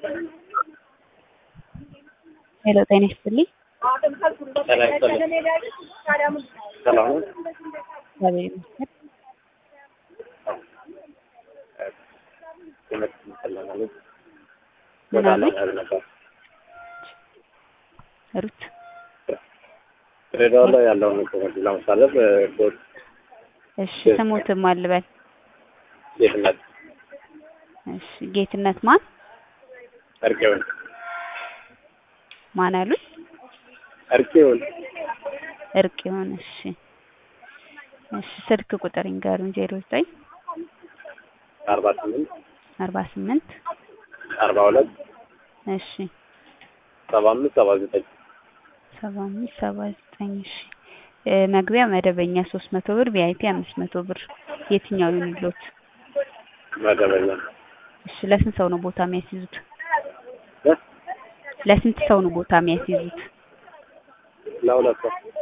ሄሎ ጤና ይስጥልኝ። ጤና ይስጥልኝ። ሰላም ነው? እግዚአብሔር ይመስገን። ትምህርት ስለማለት ምን ወደ አሉኝ? አላማር ነበር። ሩት ድሬዳዋ ላይ ያለውን ትምህርት ለማሳለፍ ቦት እሺ፣ ስሙትም አልበል። ጌትነት እሺ፣ ጌትነት ማን እርቄውን ማን አሉኝ? እርቄውን እርቅ ይሆን። እሺ፣ እሺ፣ ስልክ ቁጥር ይንገሩኝ። ዜሮ ዘጠኝ አርባ ስምንት አርባ ስምንት አርባ ሁለት እሺ፣ ሰባ አምስት ሰባ ዘጠኝ ሰባ አምስት ሰባ ዘጠኝ እሺ። እ መግቢያ መደበኛ ሶስት መቶ ብር ቪአይፒ አምስት መቶ ብር የትኛው ይሁንልዎት? መደበኛ እሺ፣ ለስንት ሰው ነው ቦታ የሚያስይዙት? እ? ለስንት ሰው ነው ቦታ የሚያስይዙት? ለሁለት ሰው